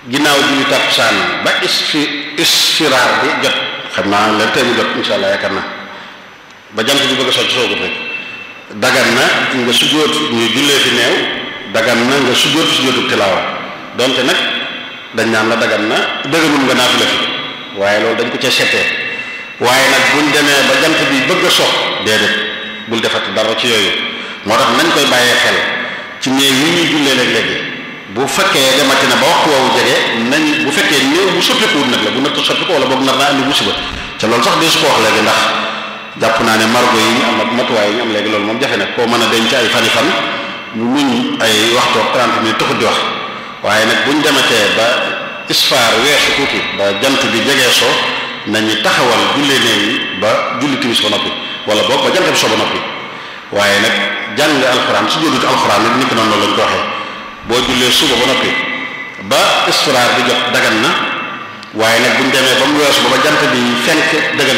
ginnaaw julli takkusaan ba isfi isfiraar bi jot xam naa leen tey mu jot insha allah yaakaar naa ba jant bi bëgg a socc soogut rek dagan na nga sujjóot ñu jullee fi neew dagan na nga sujjóot fi sujjóotu tilaawa donte nag dañ naan la dagan na dëgganul nga naafila fi waaye loolu dañ ko ca settee waaye nag buñ demee ba jant bi bëgg a sox déedéet bul defati dara ci yooyu moo tax nañ koy bàyyee xel ci néew yi ñuy jullee léeg-léegi bu fekkee demati na ba waxtu woowu jege nañ bu fekkee néew bu soppikuwut nag la bu natt soppiku wala boog nar naa andi musiba ca loolu sax dee su ko wax léegi ndax jàpp naa ne margo yi ñu am ak matuwaay yi ñu am léegi loolu moom jafe na koo mën a denc ay fani fan ñu muñ ay waxtu ak 30 minutes taxut di wax waaye nag buñ dematee ba isfaar weesu tuuti ba jant bi jegee soo nañu taxawal jullee néew yi ba julli timis ba noppi wala boog ba jant bi soo ba noppi waaye nag jàng alxuraan su jóodut alxuraan nag ni ko noonu lañ ko waxee boo jullee suba ba noppi ba isfiraar bi jot dagan na waaye nag buñ demee ba mu weesu ba ba jant bi fenk dëggan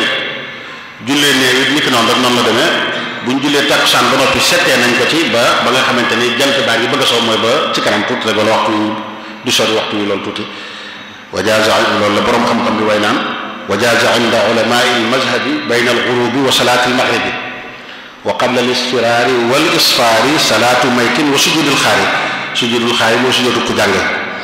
jullee néew it ni ko noonu rek noonu la demee buñ jullee takkusaan ba noppi settee nañ ko ci ba ba nga xamante ni jant baa ngi bëgg a soo mooy ba ci kanam tuuti rek wala waxtu du sori waxtu wi loolu tuuti wajaaza loolu la borom xam-xam bi way naan wajaaza inda ulamai almazhabi bayna alghurubi wa salaati almaghribi wa qabla alisfiraari wal isfaari salaatu maytin wa sujudul xaari sujudul xaari mooy sujudu ku jàng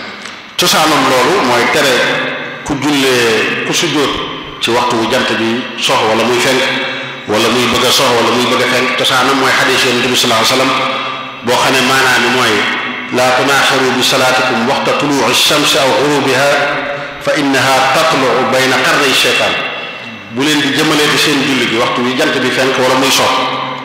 cosaanam loolu mooy tere ku jullee ku sujjóot ci waxtu wu jant bi sox wala muy fenk wala muy bëgg a sox wala muy bëgg a fenk cosaanam mooy xadiis yonent bi sallallahu alayhi wasallam boo xam ne maanaam mooy laa tunaaxiru bi salaatikum waxta tuluuci shamsi aw xurubiha fa innaha tatluu bayna qarnay sheytaan bu leen di jëmalee di seen julli gi waxtu wi jant bi fenk wala muy sox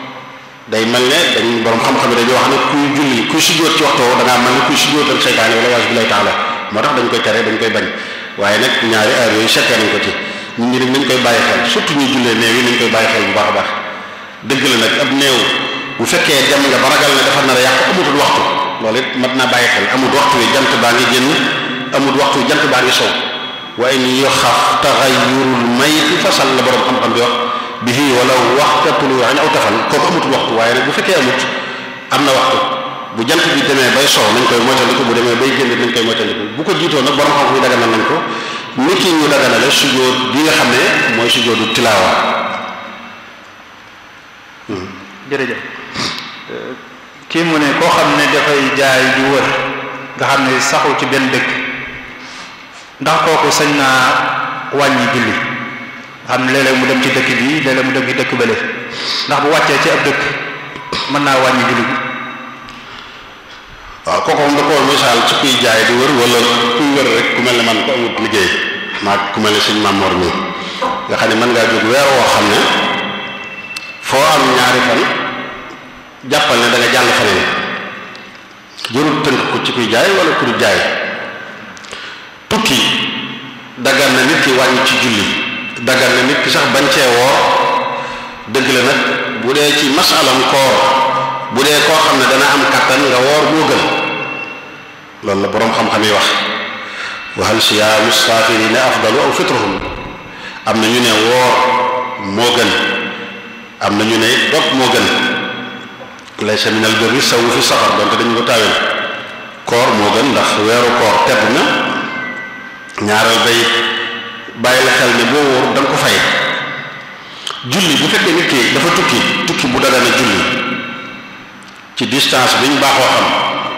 day mel ne dañ borom xam-xam yi dañuy wax ne kuy julli kuy sujjóot ci waxtu woowu da ngaa mel ne kuy sujjóotal seytaane wala waas bi lay taala moo tax dañ koy tere dañ koy bañ waaye nag ñaari heure yooyu settee nañ ko ci nit ñi nag nañ koy bàyyi xel surtout ñuy jullee néew yi nañ koy bàyyi xel bu baax a baax dëgg la nag ab néew bu fekkee dem nga ba ragal ne dafa nar a yàq amutul waxtu loolu it mat naa bàyyi xel amul waxtu wi jant baa ngi génn amul waxtu wi jant baa ngi sow wa in yoxaf taxayurul mayti fasal la borom xam-xam bi wax bihi wala waxta tuluu'in aw tafal kooku amutul waxtu waaye nag bu fekkee amut am na waxtu bu jant bi demee bay sow nañ koy moytandiku bu demee bay génn nañ koy moytandiku bu ko jiitoo nag borom xam-xam yi daganal nañ ko ni ki ñu daganale sujjóot bi nga xam ne mooy sujjóotu tilaawa jërëjëf kii mu ne koo xam ne dafay jaay di wër nga xam ne saxu ci benn dëkk ndax kooku sañ naa wàññi julli nga xam ne léeg-léeg mu dem ci dëkk bi léeg-léeg mu dem ci dëkk bële ndax bu wàccee ci ab dëkk mën naa wàññi julli bi waaw kooku moom da koo misaal ci kuy jaay di wër wala kuy wër rek ku mel ne man ko amut liggéey maa ku mel ne suñ Mamor mi nga xam ne mën ngaa jóg weer woo xam ne foo am ñaari fan jàppal ne da nga jàll faneen jërul tënk ko ci kuy jaay wala ku du jaay tukki daggan na nit ki wàññi ci julli daggan na nit ki sax bañ cee woor dëgg la nag bu dee ci masalam koor bu dee koo xam ne dana am kattan nga woor moo gën loolu la boroom xam-xam yi wax wa hal siyaamu saafirina afdalu aw fitruhum am na ñu ne woor moo gën am na ñu ne dog moo gën laysa min al birri sawu fi safar donte dañu ko taawel koor moo gën ndax weeru koor tedd na ñaareel bay bàyyi la xel ne boo wóor da nga ko fay julli bu fekkee nit ki dafa tukki tukki bu dagana julli ci distance bi ñu baaxoo xam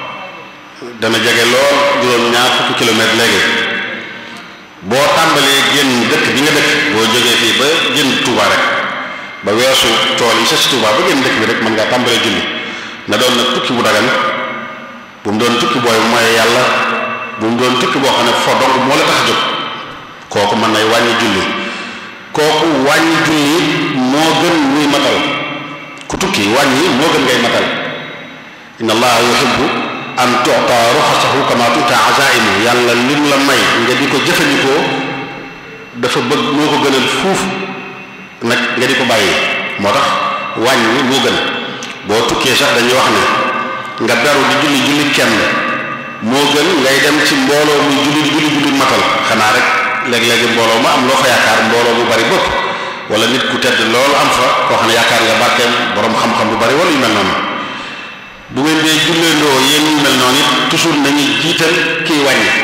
dana jege lool juróom ñaar fukki kilomètre léegi boo tàmbalee génn dëkk bi nga dëkk boo jógee fii ba génn Touba rek ba weesu tool yi sa si Touba ba génn dëkk bi rek mën ngaa tàmbalee julli na doon nag tukki bu dagan bu mu doon tukki booy mooy yàlla bu mu doon tukki boo xam ne fo dong moo la tax a jóg kooku mën nay wàññi julli kooku wàññi julli moo gën muy matal ku tukki wàññi moo gën ngay matal inna allaha yuhibbu an tu'ta ruxasahu kama tu'ta azaimu yàlla lim la may nga di ko jëfandikoo dafa bëgg moo ko gënal fuuf nag nga di ko bàyyi moo tax wàññi moo gën boo tukkee sax dañuy wax ne nga beru di julli julli kenn moo gën ngay dem ci mbooloo muy julli di julli julli matal xanaa rek léeg-léegi mbooloo ma am loo fa yaakaar mbooloo bu bari bopp wala nit ku tedd loolu am fa koo xam ne yaakaar nga barkeem borom xam-xam bu bari wala yu mel noonu bu ngeen dee julleendoo yéen ñu mel noonu it toujours nañu jiital kiy wàññi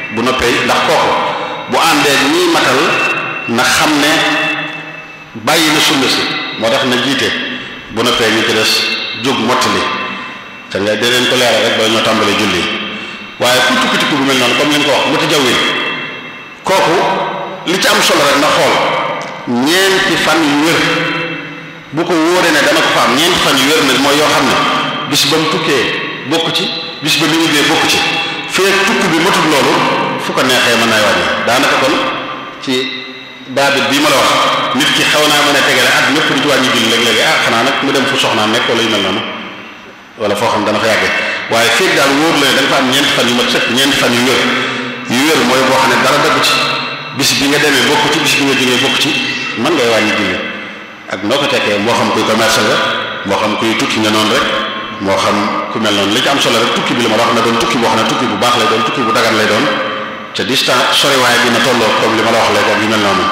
bu noppee ndax kooku bu àndee ñiy matal na xam ne bàyyi na sunna si moo tax na jiite bu noppee ñu ci des jóg mottali te nga dee leen ko leeral rek ba ñoo tàmbalee julli waaye ku tukki tukki bu mel noonu comme li nga ko wax mu tajawil kooku li ci am solo rek na xool ñeenti fan yu wér bu ko wóoree ne dana ko fa am ñeenti fan yu wér nag mooy yoo xam ne bis ba mu tukkee bokk ci bis ba mu ñibbee bokk ci fee tukki bi matul loolu fu ko neexee mën naa wàññi daanaka kon ci daabit bii ma la wax nit ki xaw naa mën a tegale at ñëpp di ci wàññi julli léeg-léegi ah xanaa nag mu dem fu soxnaa nekk wala yu mel noonu wala foo xam dana fa yàggee waaye feeg daal wóor la ne da nga fa am ñeenti fan yu mat sëkk ñeenti fan yu wér yu wér mooy boo xam ne dara daggu ci bis bi nga demee bokk ci bis bi nga jógee bokk ci mën ngay wàññi julli ak noo ko tekkee moo xam kuy commerce la moo xam kuy tukki nga noonu rek moo xam ku mel noonu li ci am solo rek tukki bi la ma la wax na doon tukki boo xam ne tukki bu baax lay doon tukki bu dagan lay doon te distance soriwaay bi na tolloo comme li ma la wax léegi ak yu mel noonu.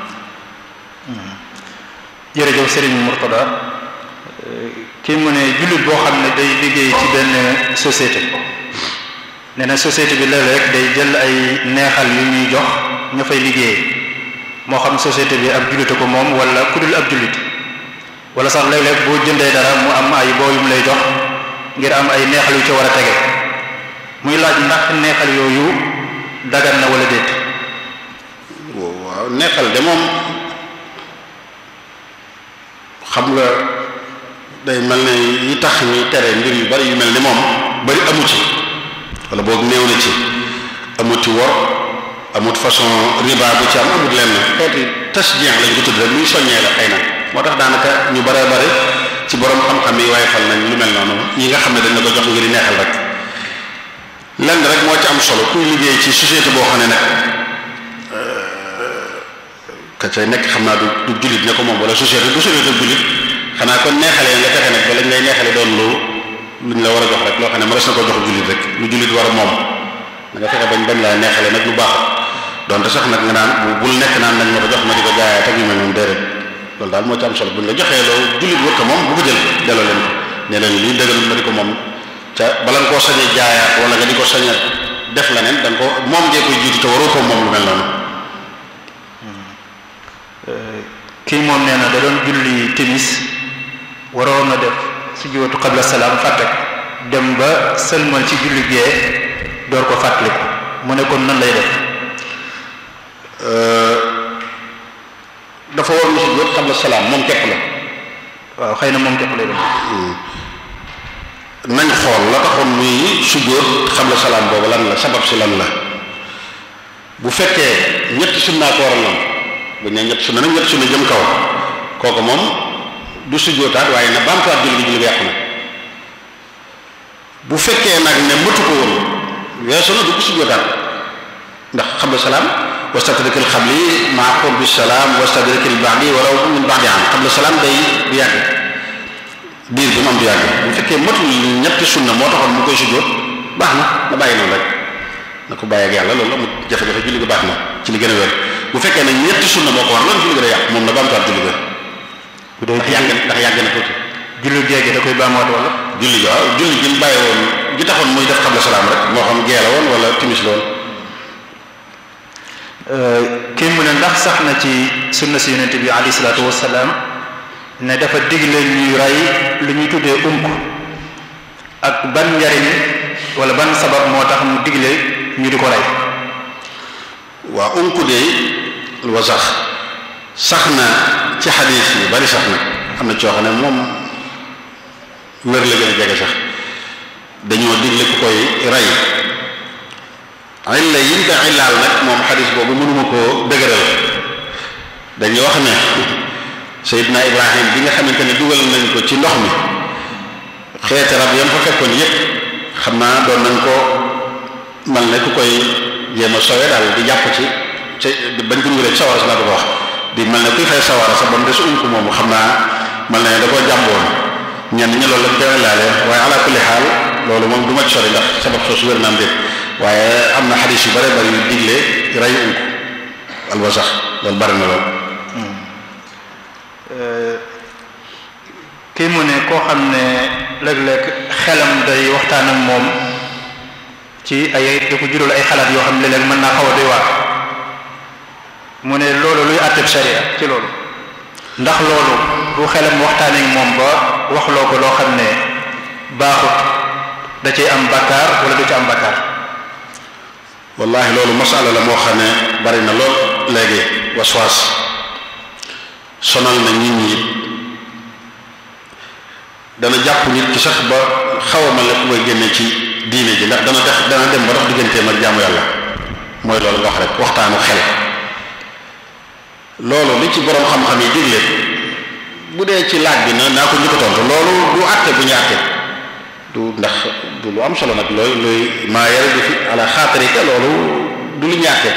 jërëjëf Serigne Mourtada kii mu ne jullit boo xam ne day liggéey ci benn société nee na société bi léeg-léeg day jël ay neexal yu ñuy jox ña fay liggéey moo xam société bi ab jullite ko moom wala ku dul ab jullit wala sax léeg-léeg boo jëndee dara mu am ay boo yu mu lay jox ngir am ay neexal yu ci war a tege muy laaj ndax neexal yooyu dagan na wala déet. waaw neexal de moom xam nga day mel ne yi tax ñuy tere mbir yu bari yu mel ni moom bari amu ci wala boog néew na ci amut ci wor amut façon riba bu ci am amut lenn xeeti tasjien lañ ko tudd rek luy soññee la xëy na moo tax daanaka ñu bare bare ci borom xam-xam yi waaye fal nañ lu mel noonu yi nga xam ne dañ la ko jox ngir neexal rek lenn rek moo ci am solo kuy liggéey ci société boo xam ne nag ka cay nekk xam naa du du jullit ne ko moom wala société du société jullit xanaa kon neexalee nga fexe nag ba lañ lay neexale doon lu luñ la war a jox rek loo xam ne mënees na ko jox jullit rek lu jullit war a moom da nga fexe bañ bañ laa neexale nag lu baax donte sax nag nga naan bu bul nekk naan nañ ma ko jox ma di ko jaayaat ak yu mel noonu déedéet loolu daal moo ci am solo buñ la joxee loolu jullit wër ko moom bu ko jël delloo leen ko ne leen lii dëggal ma di ko moom ca bala nga koo sañee jaayaat wala nga di ko sañee def la neen da nga ko moom ngee koy jiitu te waroo ko moom lu mel noonu kii moom nee na da doon julli timis waroon na def sujjóotu qabla salaam fàtte dem ba sëlmal ci julli gee door ko fàttaliku mu ne kon nan lay def dafa war na sujjóot qabla salaam moom képp la waaw xëy na moom képp lay def nañ xool la taxoon muy sujjóot qabla salaam boobu lan la sabab si lan la bu fekkee ñetti sunnaa ko waral noonu bu ñu nee ñett sunna nag ñett sunna jëm kaw kooku moom du sujjóotaat waaye na baamtuwaat julli gi julli gi yàqu na bu fekkee nag ne mëtu ko woon weesu na du ko sujjóotaat ndax qabla salaam wastadrikil qabli maa qurbi salaam wastadrikil ba'di walaw min ba'di am qabla salaam day du yàgg diir bi mu am du yàgg bu fekkee matul ñetti sunna moo taxoon mu koy sujjóot baax na na bàyyi noonu rek na ko bàyyi ak yàlla loolu amul jafe-jafe julli gi baax na ci li gën a wér bu fekkee ne ñetti sunna moo ko war loolu julli gi day yàq moom na baamtuwaat julli ga bu dee ndax yàgg ndax yàgg na tuuti julli géegi da koy baamuwaat wala julli gi waaw julli gi mu bàyyi woon gi taxoon muy def qabla salaam rek moo xam gee la woon wala timis la woon kii mu ne ndax sax na ci sunna si yonente bi alayhi salaatu wasalaam ne dafa digle ñuy rey lu ñuy tuddee unk ak ban njariñ wala ban sabab moo tax mu digle ñu di ko rey waa unku de wa sax sax na ci xadiis yi bari sax na am na coo xam ne moom wér la gën a jege sax dañoo digle ku koy rey illa yiñ ko illaal nag moom xadiis boobu mënuma koo dëgëral dañuy wax ne Seydina Ibrahim bi nga xamante ne dugal nañ ko ci ndox mi xeeti rab yam fa fekkoon yépp xam naa doon nañ ko mal ne ku koy jéem a sowe daal di jàpp ci ci bañ ko dugalee ci sawara sa laa ko wax di mel ne kuy fay sawara sa ba mu des unk moomu xam naa mel ne da koo jàmboon ñenn ñi loolu lañ koy laale waaye ala kulli xaal loolu moom du ma ci sori ndax sabab soosu wér naam déet waaye am na xadis yu bare bari yu digle rey unk alwasax loolu bari na lool kii mu ne koo xam ne léeg-léeg xelam day waxtaan ak moom ci ay da ko jural ay xalaat yoo xam ne léeg-léeg mën naa xaw a doy waar mu ne loolu luy àtteb sharia ci loolu ndax loolu bu xelam waxtaanee moom ba waxloo ko loo xam ne baaxut da cay am bakkaar wala du ci am bakkaar wallahi loolu masala la moo xam ne bari na lool léegi waswaas sonal na nit ñi dana jàpp nit ki sax ba xaw a ma la ku koy génne ci diine ji ndax dana def dana dem ba dox digganteem ak jaamu yàlla mooy loolu nga wax rek waxtaanu xel loolu li ci borom xam-xam yi digle bu dee ci laaj bi na naa ko njëkk a tontu loolu du àtte bu ñu àtte du ndax du lu am solo nag looy looy maa yare di fi ala xaatarika loolu du lu ñàkke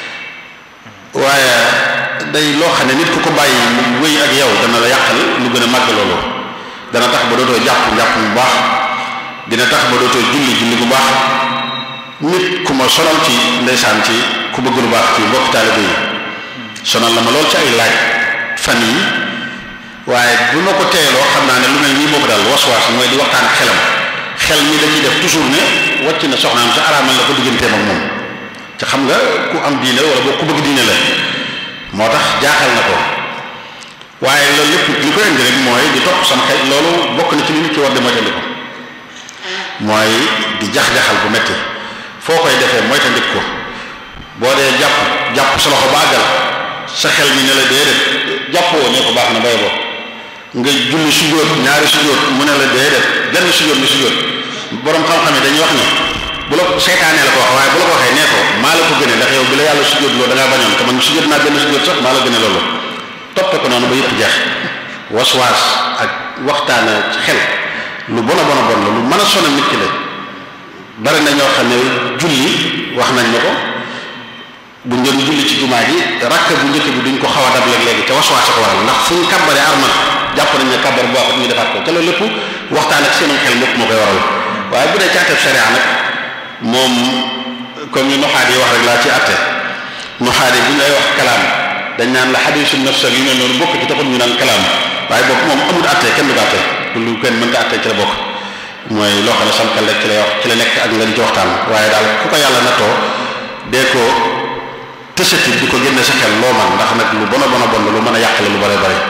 waaye day loo xam ne nit ku ko bàyyi mu wéy ak yow dana la yàqal lu gën a màgg loolu dana tax ba dootoo jàpp njàpp bu baax dina tax ba dootoo julli julli bu baax nit ku ma sonal ci ndeysaan ci ku bëgg lu baax ci mbokk taalibe yi sonal na ma lool ci ay laaj fan yi waaye bu ma ko teeloo xam naa ne lu mel nii moo ko daal waswaas mooy di waxtaan xelam xel mi dañuy def toujours ne wàcc na soxnaam sa araamal la ko digganteem ak moom te xam nga ku am diine wala boo ku bëgg diine la moo tax jaaxal na ko waaye loolu lépp li ko indi rek mooy di topp sam xel loolu bokk na ci li nit ci war di moytandi ko mooy di jax-jaxal bu metti foo koy defee moytandi ko boo dee jàpp jàpp sa loxo baagal sa xel mi ne la déedéet jàppoo ne ko baax na bay boo nga julli sujjóot ñaari sujjóot mu ne la déedéet benn sujjóot ni sujjóot borom xam-xam yi dañuy wax ne bu la seytaanee la ko wax waaye bu la ko waxee nee ko maa la ko gëne ndax yow bi la yàlla sujjóot loolu da ngaa bañoon te man sujjóot naa benn sujjóot sax maa la gëne loolu toppe ko noonu ba yëpp jeex waswaas ak waxtaana ci xel lu bon a bon a bon la lu mën a sonal nit ki la bari na ñoo xam ne julli wax nañ ma ko bu ñu doon julli ci jumaa ji rakk bu njëkk bi duñ ko xaw a dab léegi te waswaas ko waral ndax fu ñu kàbbaree armal jàpp nañ ne kàbbar bu baaxut ñu defaat ko te loolu lépp waxtaan ak seenum xel lépp moo koy waral waaye bu dee ci àtteeb sharia nag moom comme ñu noxaat yi wax rek laa ci àtte noxaat yi bu ñu lay wax kalaam dañ naan la xadiisu nafsa yu mel noonu bokk ci taxul ñu naan kalaam waaye bokk moom amul àtte kenn du ko àtte lu kenn mënta àtte ci la bokk mooy loo xam ne sam xel rek ci lay wax ci la nekk ak nga di ci waxtaan waaye daal ku ko yàlla nattoo dee ko tësati di ko génne sa xel loo man ndax nag lu bon a bon a bon lu mën a yàqale lu bare bare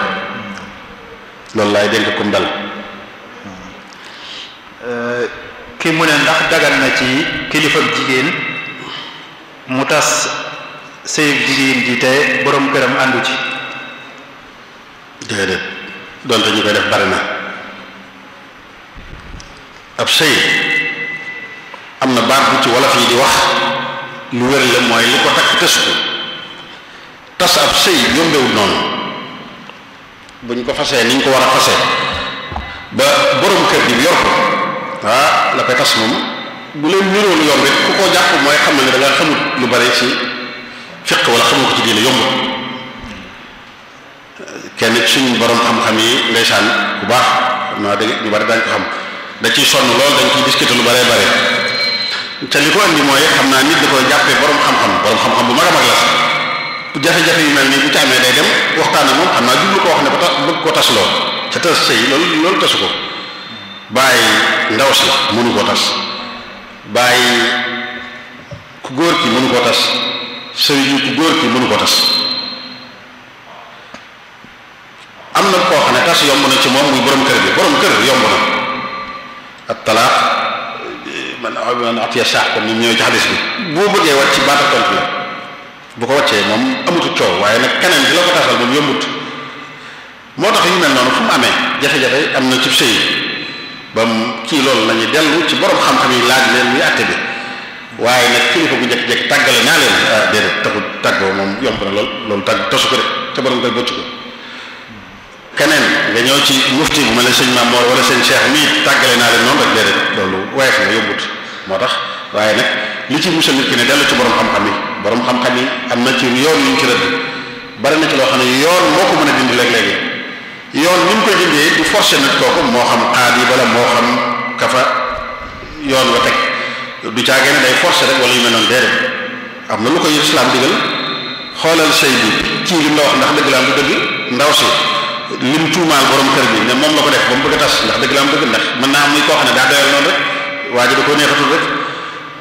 loolu laay dénk kum dal kii mu ne ndax dagan na ci kilifa jigéen mu tas sëy jigéen ji te borom këram àndu ci déedéet donte ñu koy def bari na ab sëy am na baat bu ci wolof yi di wax lu wér la mooy li ko takk tës ko tas ab sëy yombewul noonu buñ ko fasee niñ ko war a fase ba borom kër gi yor ko ah la koy tas moom bu leen niroo lu yomb it ku ko jàpp mooy xam ne da nga xamut lu bari ci fiq wala xamul ko ci diine yombut kenn ci suñu borom xam-xam yi ndeysaan bu baax xam naa dégg ñu bari dañ ko xam da ciy sonn lool dañ ciy discuter lu bare bare te li ko andi mooy xam naa nit da koy jàppee borom xam-xam borom xam-xam bu mag a mag la sax jafe-jafe yu mel nii bu ci amee day dem waxtaan ak moom xam naa jublu ko wax ne ba tax bëgg ko tas loo ca tas sëy loolu loolu tasu ko bàyyi ndaw si mënu koo tas bàyyi ku góor ki mënu koo tas sëriñu ku góor ki mënu koo tas am na koo xam ne tas yomb na ci moom muy borom kër bi borom kër yomb na ak talaax man man atiya saax comme ni ñëwee ci xadis bi boo bëggee wàcc ci baata tontu la bu ko wàccee moom amutu coow waaye nag keneen di la ko tasal moom yombut moo tax yu mel noonu fu mu amee jafe-jafe am na ci sëy ba mu kii loolu la ñuy dellu ci borom xam-xam yi laaj leen muy àtte bi waaye nag kilifa bu njëkk-njëkk tàggale naa leen ah déedéet taxul tàggoo moom yomb na lool loolu tàgg tasu ko de te borom koy bëcc ko keneen nga ñëw ci mufti bu mel ne sëñ Mamoor wala sëñ Cheikh mii tàggale naa leen noonu rek déedéet loolu woyof na yombut moo tax waaye nag li ci musal nit ki ne dellu ci borom xam-xam yi borom xam-xam yi am na ci yoon yu ñu ci rëdd bari na ci loo xam ne yoon moo ko mën a dindi léeg-léegi yoon ni mu koy dindee du forcer nit kooku moo xam xaadi bala moo xam kafa yoon wa teg du caagee ne day forcer rek wala yu mel noonu déedéet am na lu koy islam digal xoolal sëy bi kii lim la wax ndax dëgg la am du dëgg ndaw si lim tuumaal borom kër bi ne moom la ko def ba mu bëgg a tas ndax dëgg la am dëgg ndax mën naa am muy koo xam ne daa doyal noonu rek waa ji da ko neexatul rek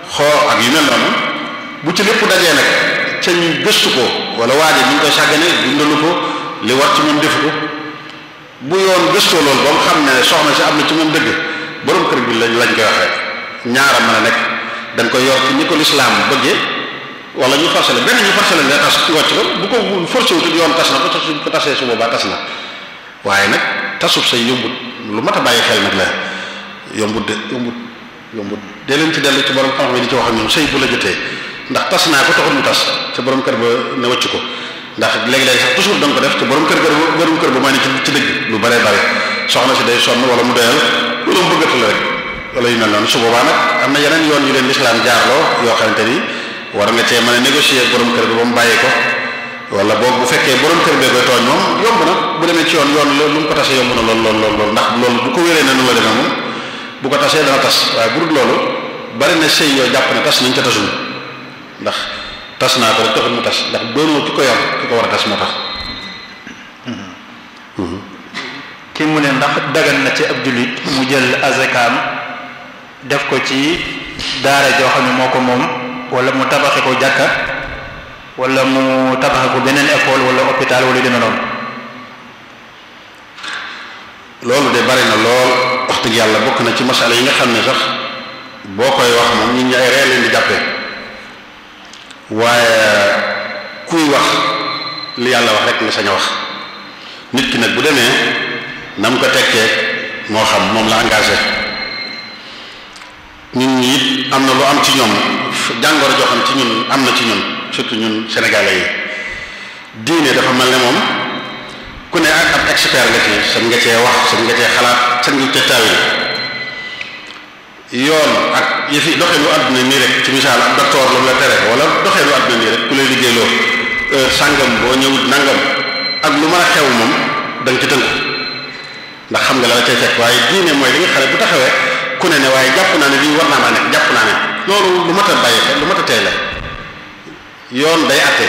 xoo ak yu mel noonu bu ci lépp dajee nag ca ñu gëstu ko wala waaje ñu ngi koy sàggane dundalu ko li war ci moom defu ko bu yoon gëstoo loolu ba mu xam ne soxna si am na ci moom dëgg borom kër bi lañ lañ koy wax rek ñaara mën a nekk dañ koy yor ci ni ko lislaam bëggee wala ñu forcé benn ñu forcé la nga tas wàcc ko bu ko forcé wutut yoon tas na ko tas ko tasee su boobaa tas na waaye nag tasub say yombut lu mat a bàyyi xel nag la yombut de yombut yombut dee leen ci dellu ci borom xam-xam yi di ci wax ak ñoom sëy bu la jotee ndax tas naa ko taxul mu tas te borom kër ba ne wàcc ko ndax léegi-léegi sax toujours da nga ko def te borom kër kër borom kër ba may ne ci ci dëgg lu bëree bëri soxna si day sonn wala mu doyal wala mu bëggatu la rek wala yu mel noonu su boobaa nag am na yeneen yoon yu leen lislaam jaarloo yoo xamante ni war nga cee mën a négocier ak borom kër bi ba mu bàyyi ko wala boog bu fekkee borom kër bee koy tooñ moom yomb na bu demee ci yoon yoon lu mu ko tasee yomb na lool lool lool lool ndax loolu bu ko wéree ne nu la demee moom bu ko tasee dana tas waaye bu dul loolu bari na sëy yoo jàpp ne tas nañ ca tasul ndax tas naa ko rek taxul mu tas ndax doonoo ki ko yor ki ko war a tas moo tax ki mu ne ndax dagan na ci ab jullit mu jël azakaam def ko ci daara joo xam ne moo ko moom wala mu tabaxe ko jàkka wala mu tabaxe ko beneen école wala hôpital wala yu demee noonu loolu de bari na lool wax dëgg yàlla bokk na ci masala yi nga xam ne sax boo koy wax moom nit ñi ay ree leen di jàppee waaye kuy wax li yàlla wax rek nga sañ a wax nit ki nag bu demee na mu ko tekkee moo xam moom la engagé nit ñi it am na lu am ci ñoom jàngoro joo xam ci ñun am na ci ñun surtout ñun sénégalais yi diine dafa mel ne moom ku ne ak ab expert nga ci sañ nga cee wax sañ nga cee xalaat sañ nga cee taawil yoon ak yëfi doxeenu àdduna nii rek ci misaal ak docteur lu mu la tere wala doxeenu àdduna nii rek ku lay liggéeyloo heure sàngam boo ñëwut nangam ak lu mën a xew moom da nga ci tënku ndax xam nga la la cay fekk waaye diine mooy li nga xam ne bu taxawee ku ne ne waaye jàpp naa ne lii war naa maa nekk jàpp naa ne loolu lu mat a bàyyi xel lu mat a tey la yoon day atte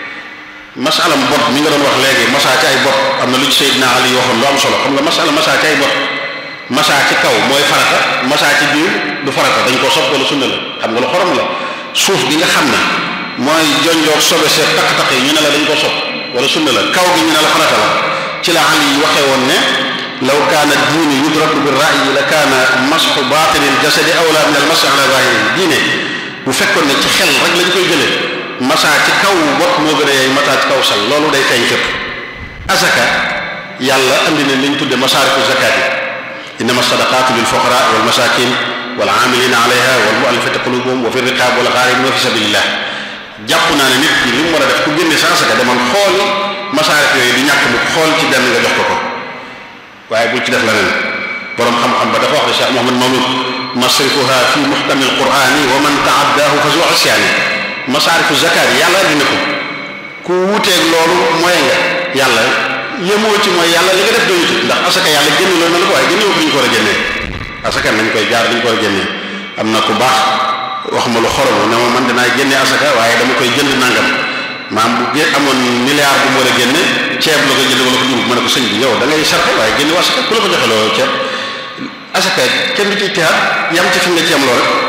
masalam bot mi nga doon wax léegi masaa ci ay bot am na lu ci Seydina Ali waxoon lu am solo xam nga masala masaa ci ay bot masaa ci kaw mooy farata masaa ci biir du farata dañ koo sopp wala sunna la xam nga lu xorom la suuf gi nga xam ne mooy jonjoog sobe seet takk-takk yi ñu ne la dañ koo sopp wala sunna la kaw gi ñu ne la farata la ci la Ali yi waxee woon ne law kaana diine yudraku bi ra'yi la kaana masxu baatinil jasadi awla min al masx ala zahiri diine bu fekkoon ne ci xel rek lañ koy jëlee masaa ci kaw bot moo gën a yey masaa ci kaw sal loolu day feeñ fépp asaka yàlla andi na liñ tudde masaarifu zakat yi innama sadaqatu lil fuqara wal masakin wal amilina alayha wal muallafati qulubuhum wa fi riqab wal gharim wa fi sabilillah jàpp naa ne nit ki li mu war a def ku génne sa asaka demal xool masaarif yooyu di ñàkk bu xool ci benn nga jox ko ko waaye bul ci def leneen borom xam-xam ba dafa wax ne Cheikh Mouhamad Mamoud masrifuha fi muhkami alqurani wa man taaddahu fa zu asyaani masaarifu zakat yi yàlla andi na ko ku wuuteeg loolu mooy nga yàlla yemoo ci mooy yàlla li nga def doyutu ndax asaka yàlla génne loolu na la ko waaye génne ko ñu ko war a génnee asaka nañ koy jaar dañ ko war a génnee am na ku baax wax ma lu xorom ne ma man dinaa génne asaka waaye dama koy jënd nangam maam bu gé amoon milliard bu mu war a génne ceeb la ko jënd wala ko dugub ma ne ko sëñ bi yow da ngay sarxe waaye génne asaka ku la ko joxe loo ceeb asaka kenn du ci tiyaat yam ci fi nga ci am loolu rek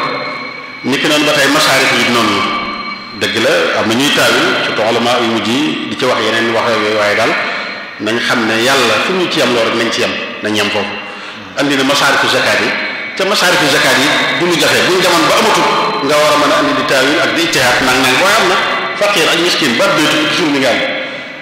ni ki noonu ba tey masaarif yi noonu dëgg la am na ñuy taawil surtout ulama yu mujj yi di ci wax yeneen wax yooyu waaye daal nañ xam ne yàlla fu ñu ci am loolu rek nañ ci yam nañ yam foofu andi na masaarifu zakat yi te masaarifu zakat yi du ñu jafe bu ñu demoon ba amatul nga war a mën a andi di taawil ak di ijtihaad nang nang waaye am na faqir ak miskin baat bi tukki toujours mi ngi am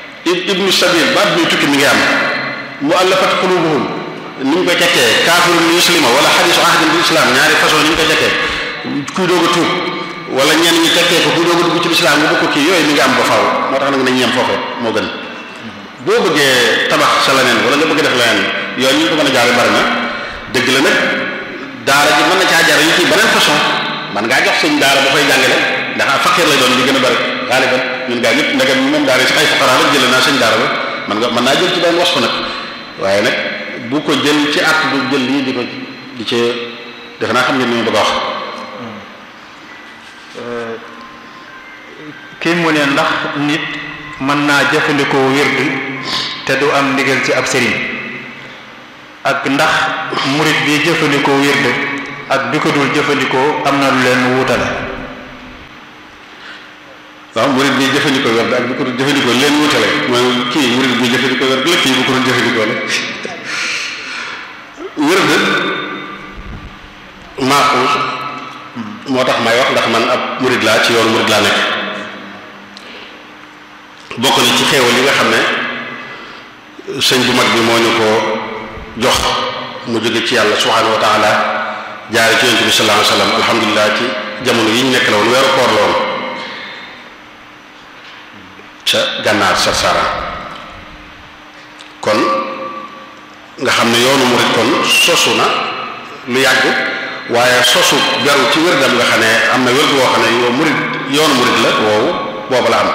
ibnu sabil baat bi tukki mi ngi am muallafat qulubuhum ni ñu koy tekkee kaafirun muslima wala xadisu ahdin bil islam ñaari façon ni ñu koy tekkee kuy doog a tuub wala ñenn ñi tekkee ko kuy doog a dugg ci lislaam nga bokk kii yooyu mi ngi am ba faaw moo tax nag nañu yem foofu moo gën boo bëggee tabax sa leneen wala nga bëgg def leneen yoon ñu ko mën a jaare bari na dëgg la nag daara ji mën na caa jar yi ci beneen façon man ngaa jox sëñ daara ba fay jàngale ndax fakir lay doon li gën a bari xaaliban ñun gaa ñëpp ndegam moom daara si ay fuqara la jëlee naa sëñ daara ba man nga mën naa jël ci benn was ko nag waaye nag bu ko jël ci at bu jël lii di ko di ci defe naa xam ngeen ni ma bëgg a wax kii mu ne ndax nit mën naa jëfandikoo wird te du am ndigal ci ab sëriñ ak ndax murit bi jëfandikoo wird ak bi ko dul jëfandikoo am na lu leen wutale waaw murid bi jëfandikoo werd ak bi ko dul jëfandikoo leen wutale mooy kii murid bi jëfandikoo werd la kii bu ko dul jëfandikoo la werd maaxuus moo tax may wax ndax man ab murid laa ci yoonu murid laa nekk bokk na ci xéewal yi nga xam ne sëñ bu mag bi moo ñu ko jox mu jóge ci yàlla subhanahu wa taala jaare ci yonent bi sallallahu alayhi wasallam alhamdulilah ci jamono yi ñu nekk la woon weeru koor la woon ca gànnaar sarsara kon nga xam ne yoonu murid kon sosu na lu yàgg waaye sosu beru ci wérdam nga xam ne am na wérdu woo xam ne yow murid yoonu murid la woowu booba la am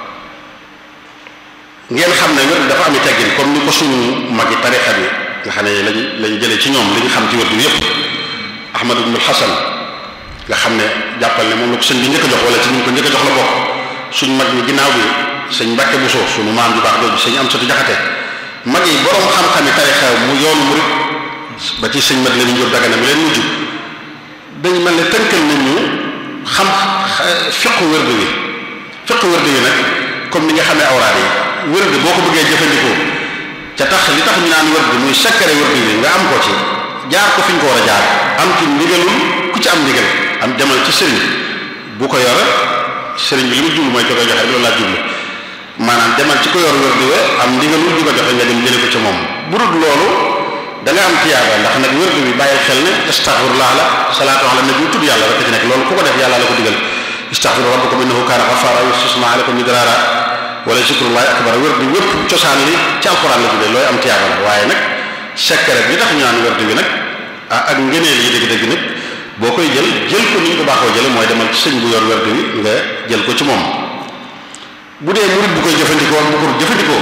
ngeen xam ne wérdu dafa am i teggin comme ni ko suñu magi tarixa bi nga xam ne lañ lañ jëlee ci ñoom li ñu xam ci wérdu yépp ahmad ibnul hasan nga xam ne jàppal ne moom la ko sëñ bi njëkk a jox wala ci ñu ko njëkk a jox la bokk suñ mag ñi ginnaaw bi sëñ Mbàkke Buso suñu maam ju baax jooju sëñ am satu jaxate mag yi borom xam-xami tarixa mu yoonu murid ba ci sëñ mat la ñu jóg dagana mi leen mujj dañ mel ne tënkal nañ ñu xam fiqu wérdu wi fiqu wérdu wi nag comme ni nga xamee awraad yi wérdu boo ko bëggee jëfandikoo ca tax li tax ñu naan wérdu muy sakkare wérdu wi nga am ko ci jaar ko fi ñu ko war a jaar am ci ndigalul ku ci am ndigal am demal ci sëriñ bu ko yor sëriñ bi li mu jublu mooy ko koy joxe rek loolu laa jublu maanaam demal ci ko yor wérdu wi am ndigalul di ko joxe nga dem jële ko ca moom bu dul loolu da nga am tiyaaba ndax nag wérdu bi bàyyi xel ne astaghfirullah la salaatu ala nabi tudd yàlla rek ci nekk loolu ku ko def yàlla la ko digal istaghfiru rabbakum innahu kaana ghaffara yusma alaykum midrara wala zikrullahi akbar wérdu wépp cosaan li ci alquran la tuddee looy am tiyaaba la waaye nag sekkare bi tax ñu naan wérdu bi nag ah ak ngëneel yi dëgg-dëgg nag boo koy jël jël ko ni ñu ko baaxoo jële mooy demal ci sëñ bu yor wérdu bi nga jël ko ci moom bu dee murid bu koy jëfandikoo bu ko jëfandikoo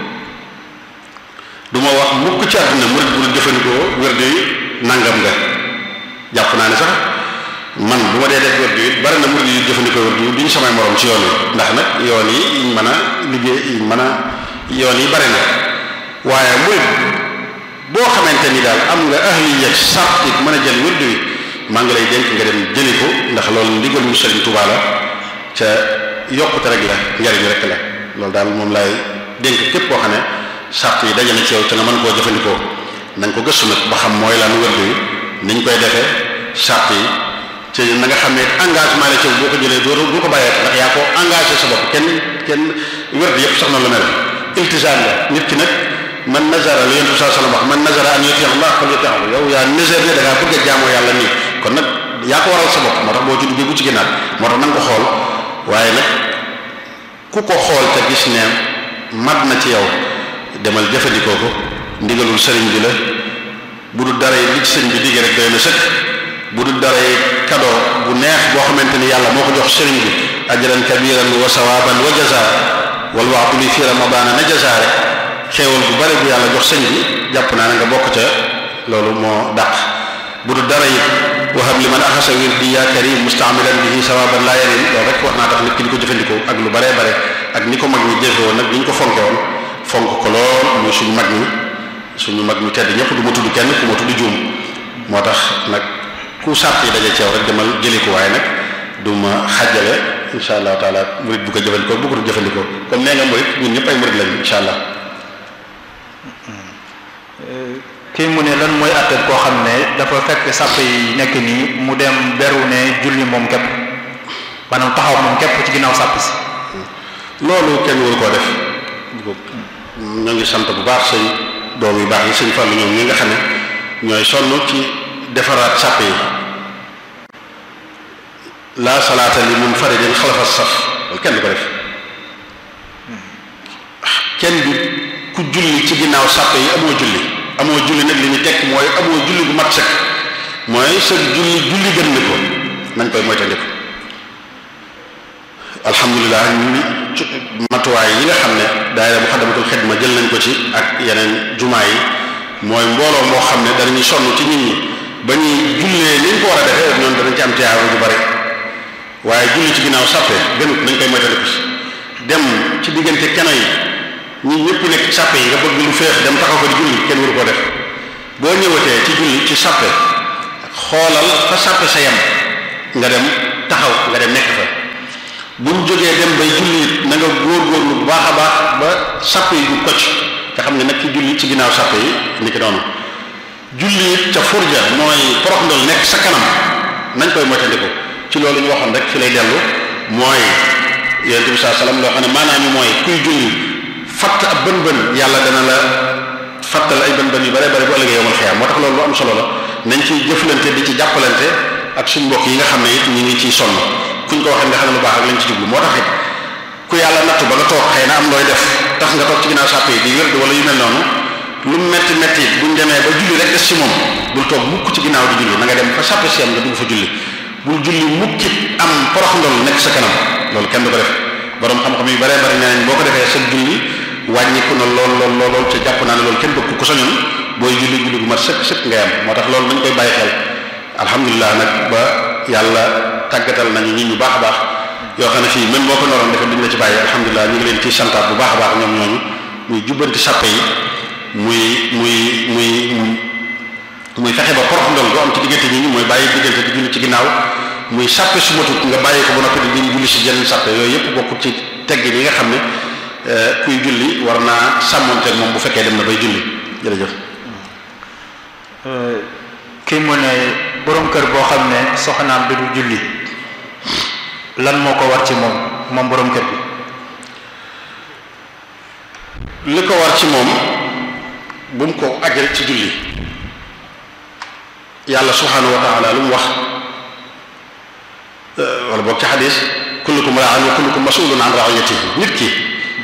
du ma wax mukk ci àdduna murid bu jëfandikoo wérdu yi nangam nga jàpp naa ne sax man bu ma dee def wérdu yi bari na murid yu jëfandikoo wérdu yi duñ samay morom ci yoon yi ndax nag yoon yi yiñ mën a liggéey yiñ mën a yoon yi bari na waaye murid boo xamante ni daal am nga ahliya sart it mën a jël wérdu yi maa ngi lay dénk nga dem jëli ko ndax loolu ndigalu Sëriñ Tuubaa la ca yokkute rek la njariñ rek la loolu daal moom laay dénk képp koo xam ne sart yi daje na ci yow te nga mën koo jëfandikoo na nga ko gëstu nag ba xam mooy lan wérdu yi niñ koy defee sart yi ci na nga xam ne engagement la ci boo ko jëlee doo doo ko bàyyee ndax yaa ko engagé sa bopp kenn kenn wérdu yépp sax noonu la mel iltizaam la nit ki nag man nazara la yonent bi sallallahu alayhi wasallam wax man nazara an yuti Allah fal yuti'hu yow yaa nazar ne da ngaa bëgg a jaamoo yàlla nii kon nag yaa ko waral sa bopp moo tax boo ci duggee bu ci ginnaaw moo tax na nga ko xool waaye nag ku ko xool te gis ne mat na ci yow demal jëfandikoo ko ndigalul sëriñ bi la bu dul dara yi li ci sëriñ bi digge rek doy na sëkk bu dul dara yi cadeau bu neex boo xamante ni yàlla moo ko jox sëriñ bi ajran kabiran wa sawaban wa jaza wal waxtu li fi ramadana na jaza rek xéewal bu bari bu yàlla jox sëñ bi jàpp naa ne nga bokk ca loolu moo dàq bu dul dara it wahab li man axasa wirdi ya karim mustaamilan bihi sawaban la yarim loolu rek war naa tax nit ki di ko jëfandikoo ak lu baree bare ak ni ko mag ñi jëfe woon nag ni ñu ko fonke woon fonk ko lool muy suñu mag ñi suñu mag ñu tedd ñëpp du ma tudd kenn ku ma tudd juum moo tax nag ku sàrt yi daje ceew rek demal jëli ko waaye nag du ma xàjjale insha allahu taala murid bu ko jëfandikoo bu ko du jëfandikoo comme nee nga murid ñun ñëpp ay murid lañu insha allah kii mu ne lan mooy àtteeb koo xam ne dafa fekk sàpp yi nekk nii mu dem beru ne julli moom képp maanaam taxaw moom képp ci ginnaaw sàpp si loolu kenn waru koo def ñoo ngi sant bu baax sëñ doom yu baax yi sëñ Fallu ñoom ñi nga xam ne ñooy sonn ci defaraat sàpp yi la salaata li munfaridin xalafa saf loolu kenn du ko def kenn du ku julli ci ginnaaw sàpp yi amoo julli amoo julli nag li ñu tekk mooy amoo julli bu mat sëkk mooy sa julli julli gën ni ko nañ koy moytandiku alhamdulilah ñu matuwaay yi nga xam ne daayira Muxaddamatul Xidma jël nañ ko ci ak yeneen jumaa yi mooy mbooloo moo xam ne danañu sonn ci nit ñi ba ñuy jullee ni ñu ko war a defee ñoom danañ ci am tiyaaba bu bari waaye julli ci ginnaaw sàppe gënut nañ koy moytandiku si dem ci diggante keno yi ñi ñëpp nekk ci sàppe yi nga bëgg lu feex dem taxaw ko di julli kenn waru koo def boo ñëwatee ci julli ci sàppe xoolal fa sàppe sa yem nga dem taxaw nga dem nekk fa buñ jógee dem bay julli it na nga góorgóorlu bu baax a baax ba sàppe yi du kocc nga xam ne nag ci julli ci ginnaaw sàppe yi ni ki noonu julli it ca furja mooy porox ndol nekk sa kanam nañ koy moytandiku ci loolu ñu waxoon rek fi lay dellu mooy yonent bi saa salaam loo xam ne maanaam mooy kuy julli fatt ab bën bën yàlla dana la fattal ay bën bën yu bare bare bu ëllëgee yomal xiyaam moo tax loolu lu am solo la nañ ciy jëflante di ci jàppalante ak suñ mbokk yi nga xam ne it ñu ngi ciy sonn kuñ ko waxee nga xam ne lu baax ak lañ ci jublu moo tax it ku yàlla nattu ba nga toog xëy na am looy def tax nga toog ci ginnaaw sàppe yi di wérdu wala yu mel noonu lu metti metti it buñ demee ba julli rek des ci moom bul toog mukk ci ginnaaw di julli na nga dem fa sàppe si am nga dugg fa julli bul julli mukkit am porox ndol nekk sa kanam loolu kenn du ko def borom xam-xam yu bare bari nee nañ boo ko defee sa julli wàññiku na lool lool lool lool ca jàpp naa ne loolu kenn bëgg ku sañoon booy julli julli gu mat sëkk sëkk ngay am moo tax loolu dañ koy bàyyi xel alhamdulilah nag ba yàlla tàggatal nañu nit ñu baax a baax yoo xam ne fii même boo ko noroon defee duñ la ci bàyyi alhamdulilah ñu ngi leen ci santaat bu baax a baax ñoom ñooñu muy jubbanti sàppe yi muy muy muy muy fexe ba porox ndol du am ci diggante ñi ñi mooy bàyyi diggante di julli ci ginnaaw muy sàppe su matut nga bàyyi ko ba noppi di julli si jenn sàppe yooyu yëpp bokkut ci tegg yi nga xam ne kuy julli war naa sàmmonteeg moom bu fekkee dem na bay julli jërëjëf kii mu ne borom kër boo xam ne soxnaam bi du julli lan moo ko war ci moom moom borom kër bi li ko war ci moom bu mu ko aj rek ci julli yàlla subhanahu wa taala lu mu wax wala boog ci xadis kullukum ra'in wa kullukum mas'ulun an ra'iyatihi nit ki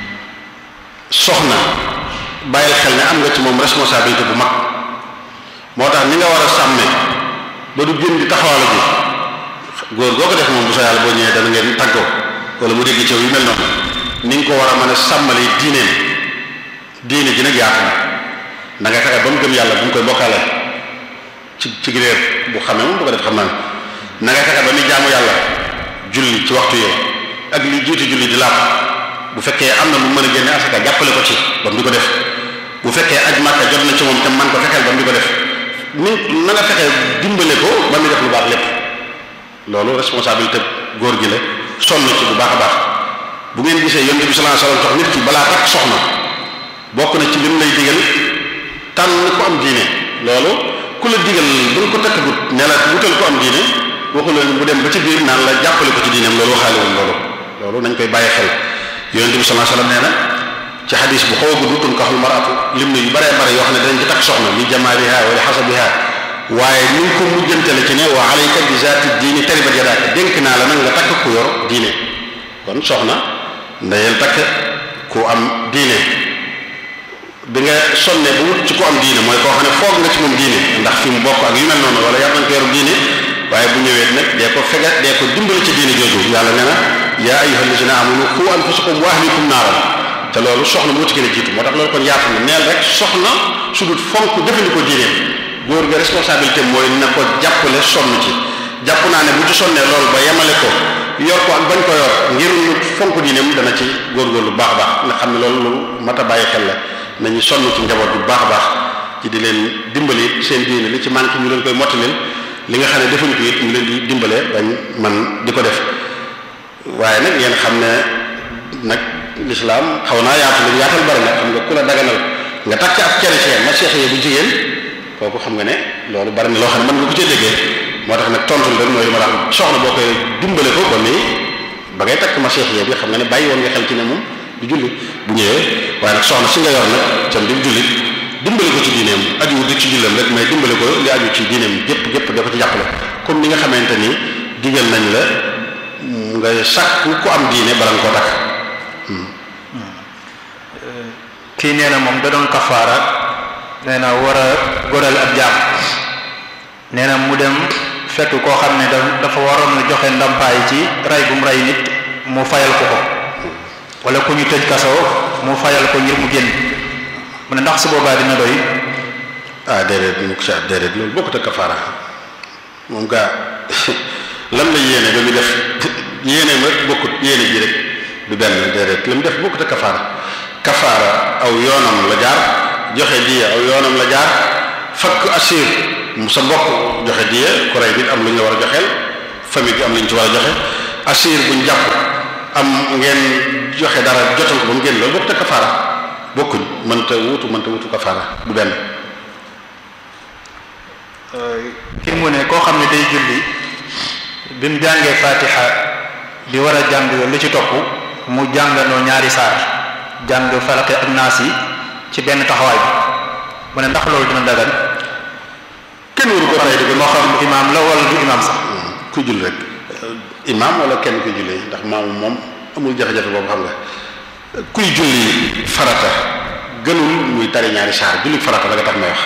soxna bàyyil xel ne am nga ci moom responsabilité bu mag moo tax ni nga war a sàmme ba du génn di taxawala ji góor goo ko def moom bu sa yàlla boo ñëwee dana ngeen tàggoo wala mu dégg ci yu mel noonu ni nga ko war a mën a sàmmali diineen diine ji nag yaatu na da nga fexe ba mu gëm yàlla bu mu koy bokkaale ci ci réer bu xamee moom bu ko def xam naa na nga fexe ba muy jaamu yàlla julli ci waxtu yooyu ak li jiitu julli di laab bu fekkee am na lu mën a génne asaka jàppale ko ci ba mu di ko def bu fekkee aj màkka jot na ci moom te man ko fexeel ba mu di ko def ni na nga fexe dimbale ko ba mu def lu baax lépp loolu responsabilité góor gi la sonn ci bu baax a baax bu ngeen gisee yonent bi sallallahu alayhi wasallam tax nit ki balaa takk soxna bokk na ci lim lay digal tànn ko am diine loolu ku la digal ba nga ko takkagut ne la wutal ko am diine waxu la bu dem ba ci biir naan la jàppale ko ci diineem loolu waxaale woon loolu loolu nañ koy bàyyi xel yonent bi sallallahu alayhi wasallam nee na ci xadis bu xaw a gudd tunkaxul maratu lim na yu baree bare yoo xam ne danañ ci takk soxna li jamaaliha wala xasabiha waaye ni nga ko mujjantale ci ne wa alayka bi zaati diini taribat yadaaka dénk naa la nag nga takk ku yor diine kon soxna ndeyel takk ku am diine bi nga sonne ba wut ci ku am diine mooy koo xam ne foog nga ci moom diine ndax fi mu bokk ak yu mel noonu wala yar nañ ko yor diine waaye bu ñëwee nag dee ko fega dee ko dimbali ci diine jooju yàlla nee na yaa ayyuha allazina amanu qu anfusakum wa ahlikum naaran te loolu soxna moo ci gën a jiitu moo tax loolu kon yaatu na neel rek soxna su dul fonk jëfandikoo diineem góor ga responsabilité mooy na ko jàppale sonn ci jàpp naa ne bu ci sonnee loolu ba yemale ko yor ko ak bañ ko yor ngir lu fonk diineem dana ci góorgóorlu baax a baax nga xam ne loolu lu mat a bàyyi xel la nañu sonn ci njaboot bu baax a baax ci di leen dimbali seen diine li ci manqué ñu leen koy mottalil li nga xam ne defuñ ko it ñu leen di dimbale bañ man di ko def waaye nag ngeen xam ne nag lislaam xaw naa yaatu lu yaatal bari nag xam nga ku la daganal nga takk ab chrétien ma seex bu jigéen kooku xam nga ne loolu bari na loo xam ne mën nga ko cee déggee moo tax nag tontul rek mooy li ma tax soxna boo koy dimbale ko ba muy ba ngay takk ma seex bi xam nga ne bàyyi woon nga xel ci ne moom du julli bu ñëwee waaye nag soxna si nga yor nag tam di julli dimbale ko ci diineem aju di ci jullam rek mais dimbale ko li aju ci diineem gépp gépp da ko ci jàppale comme ni nga xamante ni digal nañ la nga sàkku ku am diine bala nga koo takk kii nee na moom da doon kafaara nee na war a goral ab jaam nee na mu dem fekk koo xam ne da dafa waroon a joxe ndampaay ci rey bu mu rey nit mu fayal ko ko wala ku ñu tëj kaso mu fayal ko ngir mu génn mu ne ndax su boobaa dina doy ah déedéet mu ko sa déedéet loolu bokkut ak kafaara moom gaa lan la yéene ba mu def yéene ma bokkut yéene ji rek du benn déedéet la mu def bokkut ak kafaara kafaara aw yoonam la jaar joxe diya aw yoonam la jaar fakk assir mu sa mbokk joxe diya ku rey nit am lu ñu war a joxeel famille bi am lu ñu ci war a joxe asir buñ jàpp am ngeen joxe dara jotal ko ba mu génn loolu bokk te kafaara bokkuñ mënta wutu mënta wutu kafaara du benn kii mu ne koo xam ne day julli bi mu jàngee fatiha di war a jàng li ci topp mu jànganoo ñaari saar jàng falaqi ak naas yi ci benn taxawaay bi mu ne ndax loolu dina dagan kenn waru ko tay di ko moo xam imaam la wala du imaam sax ku jull rek imaam wala kenn kuy jullee ndax maamu moom amul jafe-jafe boobu xam nga kuy julli farata gënul muy tari ñaari saar julli farata la nga tax may wax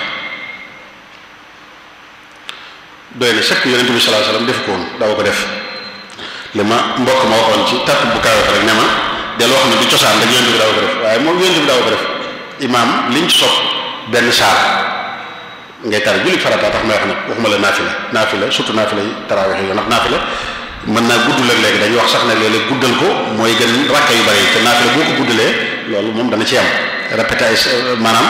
doy na sëkk yonent bi sallallahu alayhi wasallam def ko woon daaw ko def li ma mbokk ma waxoon ci tàpp bu kawe rek ne ma del wax ne du cosaan rek yonent bi daaw ko def waaye moom yonent bi daaw ko def imaam liñ ci sopp benn saar ngay tari julli farata tax may wax nag waxuma la naafila naafila surtout naafila yi tarawih yi ndax naafila mën naa gudd la léegi dañuy wax sax ne léeg-léeg guddal ko mooy gën rakka yu bari te naafila boo ko guddalee loolu moom dana ci am répété ay maanaam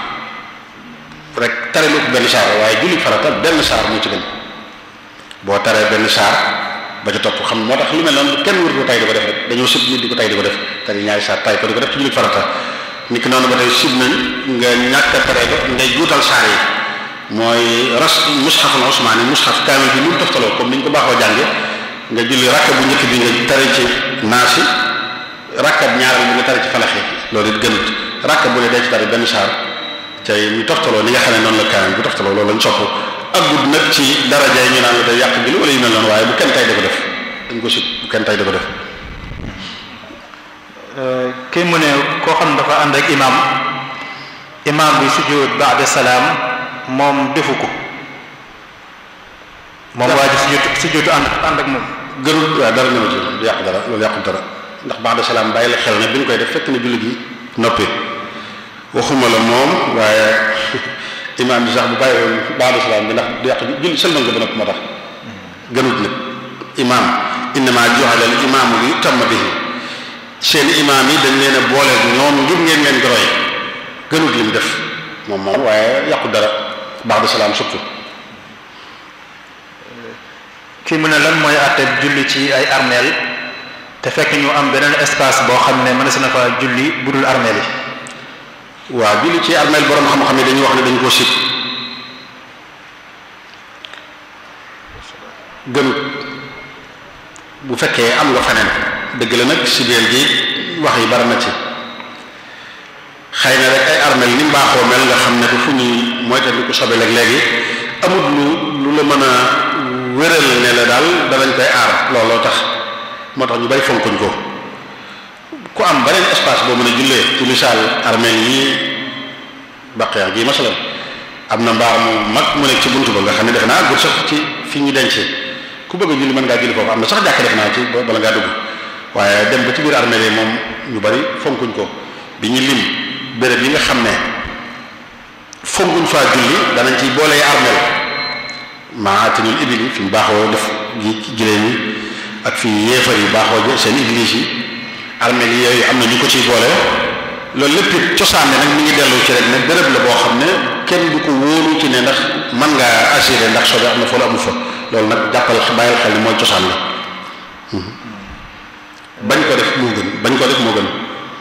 rek tare lu ko benn saar waaye julli farata benn saar moo ci gën boo taree benn saar ba ca topp xam moo tax lu mel noonu kenn wër ko tay di ko def rek dañoo sib nit di ko tay di ko def tari ñaari saar tay ko di ko def ci julli farata nit ki noonu ba tey sib nañ nga ñàkk a taree ko ngay juutal saar yi mooy ras mushaful usmaani mushaf kaamil bi nu mu toftaloo comme ni ñu ko baaxoo jànge nga julli rakka bu njëkk bi nga tari ci naasi rakka ñaareel bi nga tari ci falaxi loolu it gënut rakka bu ne dee ci tari benn saar cay ñu toftaloo ni nga xam ne noonu la kaamil bu toftaloo loolu lañ sopp ak gudd nag ci daraja yi ñu naan la day yàq julli wala yu mel noonu waaye bu kenn tay di ko def dañ ko sib bu kenn tay di ko def kii mu ne koo xam ne dafa ànd ak imaam imaam bi sujjóot ba'da salaam moom defu ko moom waa ji sujjóot sujjóotu ànd ànd ak moom gërul waaw dara ñëw ci du yàq dara loolu yàqul dara ndax ba'da salaam bàyyi la xel ne bi ñu koy def fekk na julli gi noppi waxuma la moom waaye imaam bi sax bu bàyyi woon ba'da salaam bi ndax du yàq julli sëlmal nga ba noppi moo tax gënut nag imaam innama ju'ala al imaamu li yutamma bihi seen imaam yi dañ leen a boole ñoom ngir ngeen leen di roy gënut li mu def moom moom waaye yàqu dara ba'da salaam surtout kii mu ne lan mooy àtte julli ci ay armeel te fekk ñu am beneen espace boo xam ne mën na fa julli bu dul armeel yi waaw julli ci armeel borom xam-xam yi dañuy wax ne dañ koo sib gënut bu fekkee am nga feneen dëgg la nag sibeel gi wax yi bari na ci xëy na rek ay armeel ni mbaaxoo mel nga xam ne du fu ñuy moytandiku sobe léeg-léegi amut lu lu la mën a wéral ne la daal danañ koy aar looloo tax moo tax ñu bari fonkuñ ko ku am beneen espace boo mën a jullee ci misaal armeel yi baqiya gi masalan am na mbaar mu mag mu nekk ci buntu ba nga xam ne defe naa gut sax ci fi ñu denc ku bëgg a julli mën ngaa julli foofu am na sax jàkk def naa ci bala ngaa dugg waaye dem ba ci biir armeel yi moom ñu bari fonkuñ ko bi ñu lim béréb yi nga xam ne fonkuñ faa julli danañ ci boolee armeel maatinul ibili fi ñu baaxoo def gi giléem yi ak fi yéefar yi baaxoo seen église yi armeel yi yooyu am na ñu ko ciy boole loolu lépp it cosaan ne nag mi ngi dellu ci rek ne béréb la boo xam ne kenn du ko wóolu ci ne ndax mën ngaa assuré ndax sobe am na fa la amu fa loolu nag jàppal bàyyil xel ni mooy cosaan la bañ ko def moo gën bañ ko def moo gën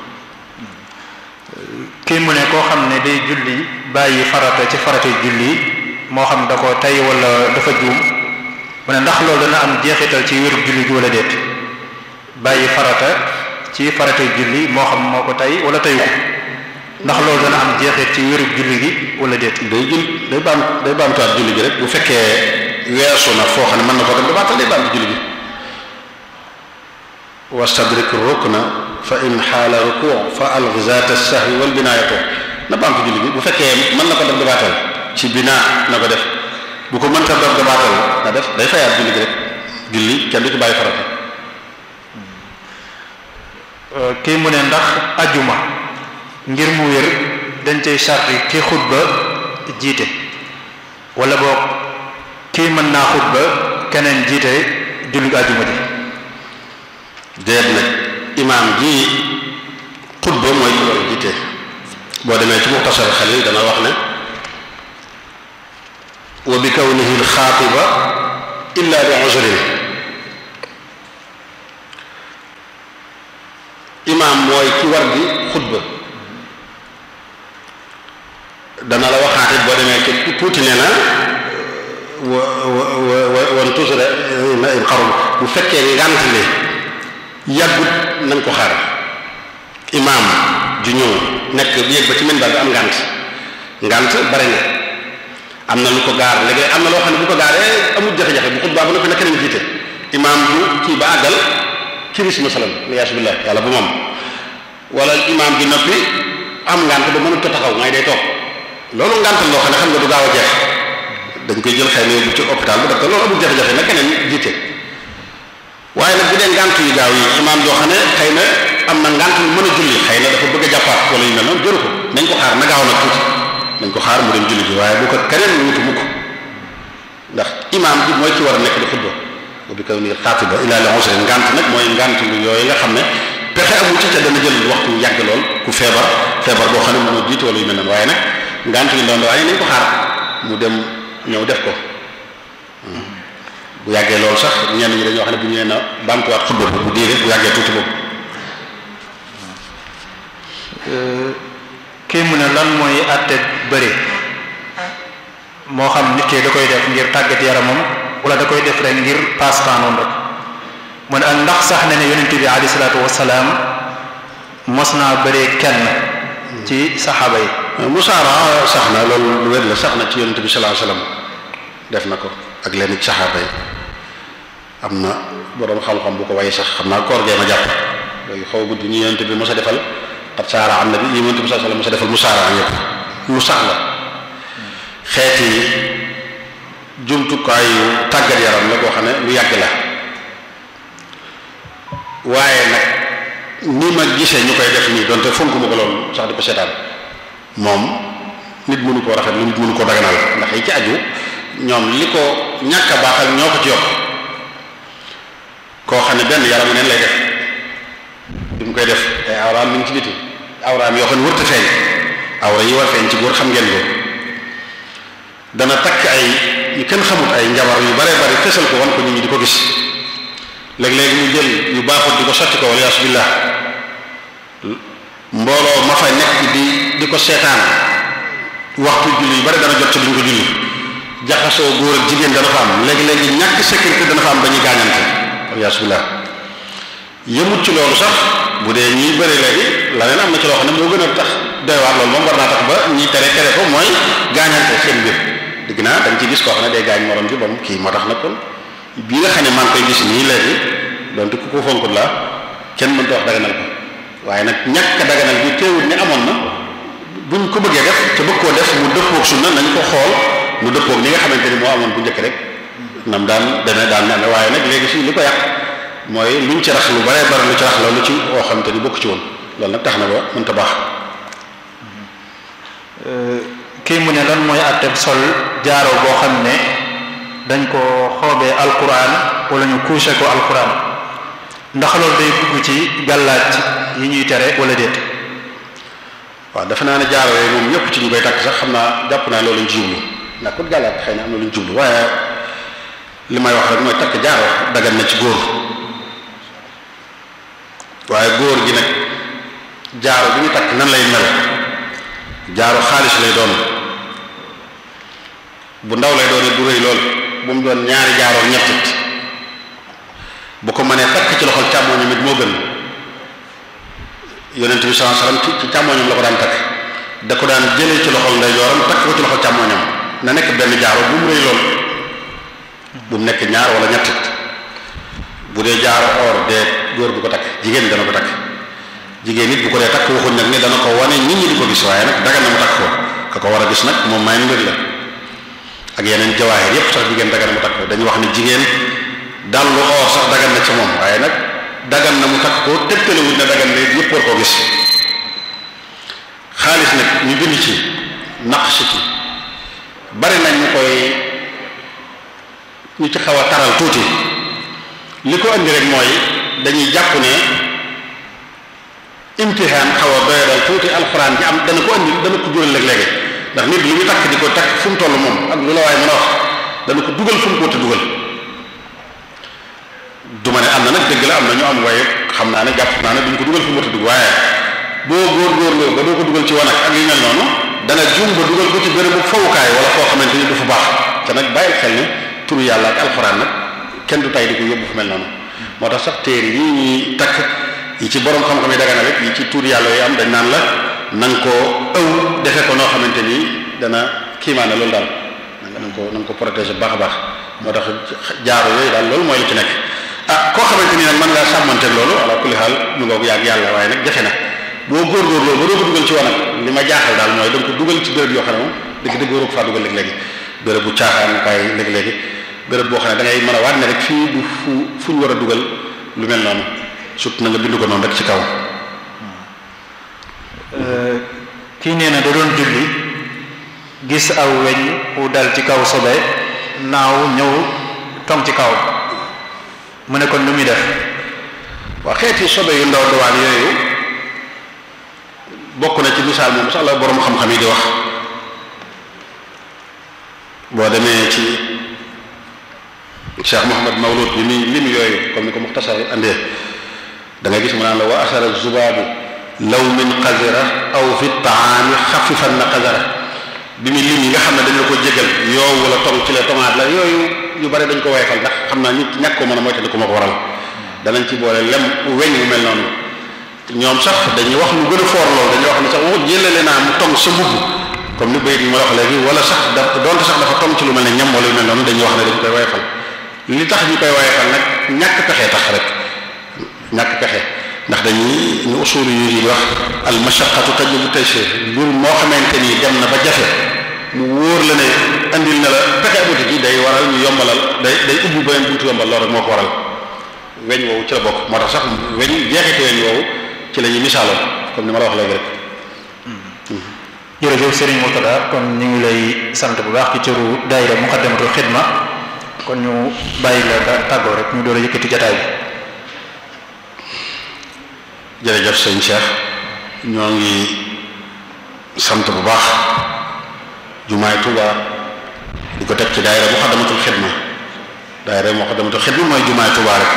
kii mu ne koo xam ne day julli bàyyi farata ci farata julli moo xam da ko tey wala dafa juum mu ne ndax loolu dana am jeexital ci wéru julli gi wala déet bàyyi farata ci farata julli moo xam moo ko tey wala teyu ko ndax loolu dana am jeexit ci wéru julli gi wala déet day jul day baam day baamtuwaat julli gi rek bu fekkee weesu na foo xam ne mën na ko dem dabaatal day baamtu julli gi wastadrik rukna fa in xaala ruku fa alg zaata sahwi wal binaayatu na baamtu julli gi bu fekkee mën na ko def dabaatal ci binaa na ko def bu ko mënta def dabaatal na def day fayaat julli gi rek julli kenn du ci bàyyi farata kii mu ne ndax ajuma ngir mu wér dañ cay sarti ki xutba jiite wala boog kii mën naa xutba keneen jiite julli ajuma ji déet nag imaam ji xutba mooy ki war a jiite boo demee ci muxtasar xalil dana wax ne wa bi kawnihi alxaatiba illa bi uzrin imaam mooy ki war di xutba dana la waxaate boo demee ci tuuti nee na wa wa wa wan tusra xarum bu fekkee ngànt li yàggut nañ ko xaar imaam ju ñëw nekk bi yëg ba ci minbar bi am ngànt ngànt bari na am na lu ko gaar léegi am na loo xam ne bu ko gaaree amul jafe-jafe bu xutbaa ba noppi na keneen jiite imaam bu kii ba àggal kiris masalan liyaasu billah yàlla bu moom wala imaam bi noppi am ngànt ba mënut a taxaw ngay day toog loolu ngàntal loo xam ne xam nga du gaaw a jeex dañ koy jël xëy na yóbbu ci hôpital ba def ko loolu amul jafe-jafe na keneen jiite waaye nag bu dee ngànt yu gaaw yi imaam joo xam ne xëy na am na ngànt lu mën a julli xëy na dafa bëgg a jàppaat wala yu mel noonu jëru ko nañ ko xaar na gaaw nag tuuti nañ ko xaar mu dem julli ji waaye bu ko keneen wutu mukk ndax imaam bi mooy ci war a nekk di xutba bu bi kaw ni xaatiba ilaa li usrin ngànt nag mooy ngànt lu yooyu nga xam ne pexe amu ci te dana jël waxtu yàgg lool ku feebar feebar boo xam ne mënoo jiite wala yu mel noonu waaye nag ngànt yu ndaw waaye nañ ko xaar mu dem ñëw def ko bu yàggee loolu sax ñenn ñi dañoo wax ne bu ñu nee na baamtuwaat xutba bu diire bu yàggee tuuti boobu kii mu ne lan mooy àtte bëri moo xam nit ki da koy def ngir tàggat yaramam wala da koy def rek ngir passe-temps noonu rek mu ne ak ndax sax ne ne yonent bi alayhi salaatu wasalaam mos naa bëree kenn ci saxaaba yi musaara sax na loolu lu wér la sax na ci yonent bi sallallahu alayhi wasallam def na ko ak leen ci saxaaba yi am na boroom xam-xam bu ko waye sax xam naa koor gee ma jàpp yooyu xaw gudd ñu yonent bi mos a defal xat saara am na bi yonent bi sallallahu alayhi wasallam mos a defal musaara ñëpp lu sax la xeeti jumtukaayu tàggat yaram la koo xam ne lu yàgg la waaye nag ni ma gisee ñu koy def nii donte fonk ma ko loolu sax di ko seetaan moom nit mënu koo rafet lu nit mënu koo daganal ndax yi ci aju ñoom li ko ñàkk a baaxal ñoo ko ci yokk koo xam ne benn yaramu neen lay def bi mu koy def ay awraam mi ngi ci biti awraam yoo xam ne wërta feeñ awra yi war feeñ ci góor xam ngeen ko dana takk ay yu kenn xamut ay njabar yu bare bari fësal ko wan ko nit ñi di ko gis léeg-léeg ñu jël yu baaxut di ko sotti ko wala yasubillah mbooloo ma fa nekk di di ko seetaan waxtu julli yu bari dana jot ci duñ ko julli jaxasoo góor ak jigéen dana fa am léegi-léegi ñàkk sécurité dana fa am dañuy gaañante wala yasubillah yëmut ci loolu sax bu dee ñiy bëri léegi la leen am na ci loo xam ne moo gën a tax doy waar loolu moom war naa tax ba ñi tere tere ko mooy gaañante seen biir dëgg naa da nga ci gis koo xam ne day gaañ morom ji bam kii moo tax nag kon bii nga xam ne maa ngi koy gis nii léegi donte ku ko fonkut la kenn mënta wax daganal ko waaye nag ñàkk a daganal bi teewul ne amoon na buñ ko bëggee def te bëgg koo def mu dëppoog sunna nañ ko xool mu dëppoog ni nga xamante ni moo amoon bu njëkk rek nam daan demee daan ne waaye nag léegi fii li ko yàq mooy luñ ci rax lu bare bare lu ci rax loolu ci oo xamante ni bokk ci woon loolu nag tax na ba mënta baax kii mu ne lan mooy àtteb sol jaaro boo xam ne dañ ko xoobee alquran wala ñu couché ko alquran ndax loolu day dugg ci gàllaaj yi ñuy tere wala déet waaw defe naa ne jaaro yooyu moom ñëpp ci ñu koy takk sax xam naa jàpp naa loolu ñu ci jublu ndax ku gàllaaj xëy na am na lu ñu jublu waaye li may wax rek mooy takk jaaro dagan na ci góor waaye góor gi nag jaaro bi ñu takk nan lay mel jaaro xaalis lay doon bu ndaw lay doon du rëy lool bu mu doon ñaari jaaro ñettit bu ko mënee takk ci loxol càmmooñam it moo gën yonent bi sallallahu alayhi wasallam ci càmmooñam la ko daan takk da ko daan jëlee ci loxol ndeyjooram takk ko ci loxol càmmooñam na nekk benn jaaro bu mu rëy lool bu mu nekk ñaar wala ñettit bu dee jaaro or dee góor bu ko takk jigéen dana ko takk jigéen nit bu ko dee takk waxuñ nag ne dana ko wane nit ñi di ko gis waaye nag dagan na mu takk ko ka ko war a gis nag moom may mbir la ak yeneen jawaahir yépp sax jigéen dagan na mu takk ko dañu wax ne jigéen dal lu or sax dagan na ci moom waaye nag dagan na mu takk ko tegtalewuñ ne dagan na yépp war koo gis xaalis nag ñu bind ci naqsh ci bari nañ ñu koy ñu ci xaw a taral tuuti li ko andi rek mooy dañuy jàpp ne imtihaan xaw a doyadal tuuti alxuraan ji am dana ko andi dana ko jural léeg-léegi ndax nit li ñu takk di ko takk fu mu toll moom ak lu la waaye mën a wax dana ko dugal fu mu ko te dugal du ma ne am na nag dëgg la am na ñu am waaye xam naa ne jàpp naa ne duñ ko dugal fu mu te dugg waaye boo góor-góorloo ba doo ko dugal ci wanag ak yu mel noonu dana jum ba dugal ko ci bérébu fawukaay wala koo xamante ni du fu baax te nag bàyyil xel ne turu yàlla ak alxuraan nag kenn du tay di ko yóbbu fu mel noonu moo tax sax téere yi ñuy takk yi ci borom xam-xam yi daga na rek yi ci tur yàlla yi am dañ naan la na nga koo ëw defe ko noo xamante ni dana kiimaane loolu daal na nga ko na nga ko protéger baax a baax moo tax jaaro yooyu daal loolu mooy li ci nekk ah koo xamante ni nag mën ngaa sàmmanteeg loolu ala kulli xaal ñu ngoog yàgg yàlla waaye nag jafe na boo góorgóorloo ba doo ko dugal ci wanag li ma jaaxal daal mooy da nga ko dugal ci béréb yoo xam ne moom dëgg dëgg waroo ko faa dugal léegi-léegi béréb bu caaxaan kaay léegi-léegi béréb boo xam ne da ngay mën a waat ne rek fii du fu fu ñu war a dugal lu mel noonu surtout na nga bindu ko noonu rek ci kaw kii nee na da doon julli gis aw weñ wu dal ci kaw sobe naaw ñëw tong ci kaw mu ne kon lu muy def waa xeeti sobe yu ndaw dawaan yooyu bokk na ci misaal moom sax la borom xam-xam yi di wax boo demee ci Cheikh Mouhamad Mawlud bi muy lim yooyu comme ni ko muxtasar andee da nga gis mu naan la wa asara zubaabu law min qazira aw fi taami xafifan na qazara bi muy lim yi nga xam ne dañu ko jégal yoow wala tong ci la tomaat la yooyu yu bari dañ ko woyfal ndax xam naa nit ñàkk ko mën a moytandi ko ma ko waral danañ ci boole lem weñ wu mel noonu ñoom sax dañuy wax lu gën a foor loolu dañuy wax ne sax waxut jëlale naa mu tong sa mbubb comme ni bayit yi ma la wax léegi wala sax da donte sax dafa tong ci lu mel ne ñam wala yu mel noonu dañuy wax ne dañ koy woyfal li tax ñu koy woyfal nag ñàkk pexe tax rek ñàkk pexe ndax dañuy ñu usul yu yi wax al mashaqqatu tajlibu taysir mbir moo xamante ni dem na ba jafe mu wóor la ne andil na la pexe amuti ji day waral ñu yombalal day day ubbi beneen buntu yombal loolu rek moo ko waral weñ woowu ci la bokk moo tax sax weñ jeexite weñ woowu ci la ñuy misaaloo comme ni ma la wax léegi rek jërëjëf Serigne Murtada kon ñu ngi lay sant bu baax ci cëru daayira Muqaddamatul Xidma kon ñu bàyyi la nga tàggoo rek ñu door a yëkkati jataay bi jërëjëf sëñ Cheikh ñoo ngi sant bu baax jumaay Tuuba di ko teg ci daayira Muqaddamatul Xidma daayira Muqaddamatul Xidma mooy jumaay Tuuba rek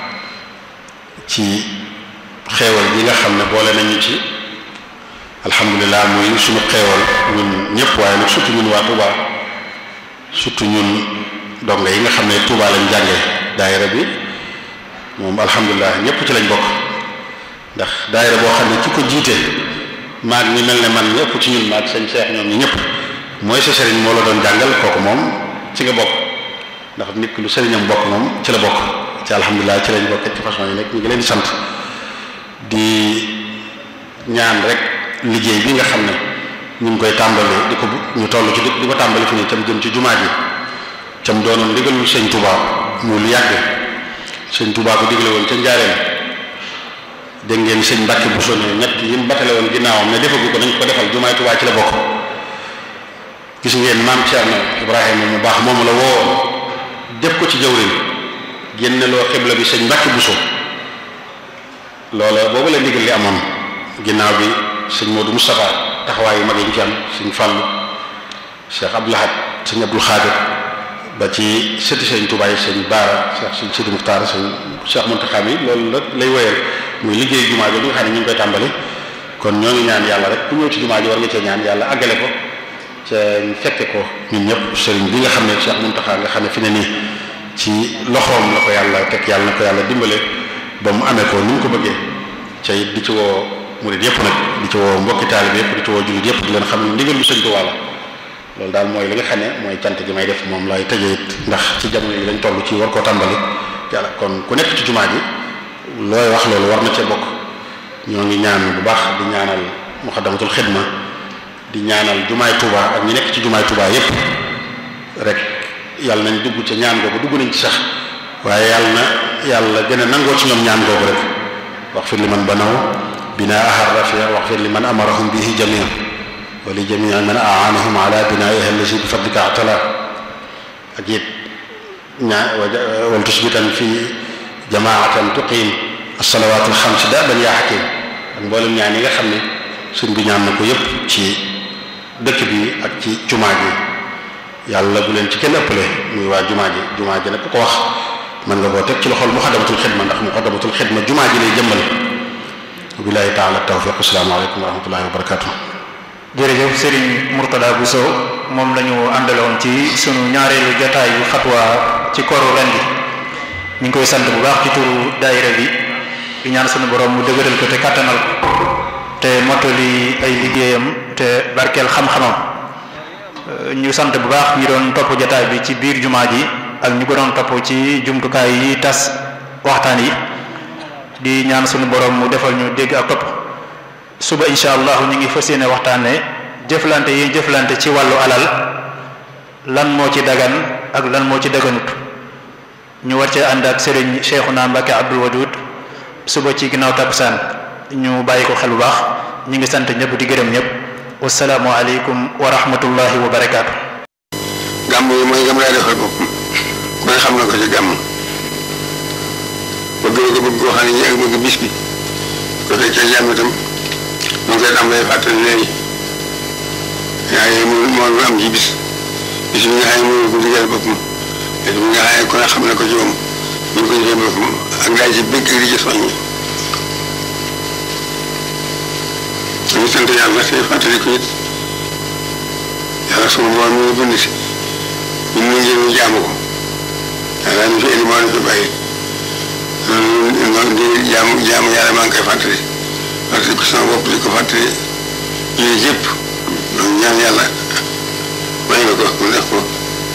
ci xeewal gi nga xam ne boole nañu ci alhamdulilah muy suñu xeewal ñun ñëpp waaye nag surtout ñun waa Tuuba surtout ñun donga yi nga xam ne Tuuba lañ jàngee daayira bi moom alhamdulilah ñëpp ci lañ bokk ndax daayira boo xam ne ci ko jiite maag ñi mel ne man ñëpp ci ñun maag sëñ Cheikh ñoom ñi ñëpp mooy sa sëriñ moo la doon jàngal kooku moom ci nga bokk ndax nit ki lu sëriñam bokk moom ci la bokk ci alhamdulilah ci lañ bokk ci façon yi nekk ñu ngi leen di sant di ñaan rek liggéey bi nga xam ne ñu ngi koy tàmbali di ko ñu toll ci di ko tàmbali fi nii tam jëm ci jumaa ji tam doonoon ndigalul sëñ Touba mu lu yàgg sëñ Touba ko digle woon ca njaareem dégg ngeen sëñ Mbàkke bu sonné ñett yi mu batale woon ginnaawam ne defagu ko nañ ko defal jumaay Touba ci la bokk gis ngeen maam Thierno Ibrahima mu baax moom la woo def ko ci jawriñ génne loo xibla bi sëñ Mbàkke Buso loola boobu la ndigal li amoon ginnaaw bi sëñ Modou Moustapha taxawaay yu mag yi ñu ci am sëñ Fàllu Cheikh Abdou Lahad sëñ Abdul Xaadir ba ci sëti sëñ Tuubaa yi sëñ Baara Cheikh sëñ Sidi Muxtaar sëñ Cheikh Muntaxa mi loolu la lay wéyal muy liggéey jumaa ji bi nga xam ne ñu ngi koy tàmbali kon ñoo ngi ñaan yàlla rek ku ñëw ci jumaa ji war nga cee ñaan yàlla àggale ko ca fekke ko ñun ñëpp sëriñ bi nga xam ne Cheikh Muntaxa nga xam ne fi ne nii ci loxoom la ko yàlla teg yàlla na ko yàlla dimbale ba mu amee ko ni mu ko bëggee ca it di ci woo murid yëpp nag di ci woo mbokki taalib yëpp di ci woo jullit yëpp di leen xam ne ndigal lu sëñ Tuubaa la loolu daal mooy li nga xam ne mooy cant gi may def moom lay tëjee it ndax ci jamono yi lañ toll ci war koo tàmbali yàlla kon ku nekk ci jumaa ji looy wax loolu war na cee bokk ñoo ngi ñaan bu baax di ñaanal muxaddamatul xidma di ñaanal jumaay Tuubaa ak ñi nekk ci jumaay Tuubaa yëpp rek yàlla nañ dugg ca ñaan googu dugg nañ ci sax waaye yàlla na yàlla gën a nangoo ci ñoom ñaan googu rek wax fir li man banaw binaa ahar rafia wax fir li man amarahum bihi jamia wa li jamia man aanahum ala binaiha allasi bi fadlika atala ak it ñaa wal tusbitan fi jamaatan tuqim alsalawat alxams daban yaa xakim ak mboolem ñaan yi nga xam ne suñ bi ñaan na ko yépp ci dëkk bi ak ci jumaa ji yàlla bu leen ci kenn ëppale muy waa jumaa ji jumaa ji nag ku ko wax mën nga koo teg ci loxol muxaddamatul xidma ndax muxaddamatul xidma jumaa ji lay jëmmal billahi taala tawfiq asalaamaaleykum wa rahmatullahi wa barakatuh jërëjëf Serigne Mourtada Bousso moom la ñu àndaloon ci sunu ñaareelu jotaayu fatwa ci koru ren gi ñu ngi koy sant bu baax ci turu daayira bi di ñaan sunu borom mu dëgëral ko te kàttanal ko te mottali ay liggéeyam te barkeel xam-xamam ñu sant bu baax ñi doon topp jotaay bi ci biir jumaa ji ak ñu ko doon topp ci jumtukaay yi tas waxtaan yi di ñaan sunu borom mu defal ñu dégg ak topp suba incha allah ñu ngi fas yéene waxtaane jëflante yi jëflante ci wàllu alal lan moo ci dagan ak lan moo ci daganut ñu war cee ànd ak Serigne Cheikhouna Mbacké Abdoul Wadoud suba ci ginnaaw takkusaan ñu bàyyi ko xel bu baax ñu ngi sant ñëpp di gërëm ñëpp wasalaamu aleykum wa rahmatullahi wa barakaatu. gàmm yi mooy gam laa defal boppam ku ne xam na ko ci gàmm bëgg ko bëgg koo xam ne ñi ak bëgg bis bi ko fekkee jàmm itam mu ngi koy tàmbalee fàttali léegi waaye mu moo am ci bis bis bi nga xam ne mënu ko digal boppam bis bi nga xam ne ku ne xam na ko ci moom ñu ko defee boppam ak daay ci bëgg di ci soññi ñu sant yàlla te fàttali ko it yàlla suma borom mi ngi bind si ñun ñu ngi ñu jaamu ko yàlla ñu fi indi moo ñu fi bàyyi loolu di jaamu jaamu yàlla maa ngi koy fàttali fàttali ko sama bopp di ko fàttali yooyu yëpp donc ñaan yàlla may nga ko mu def ko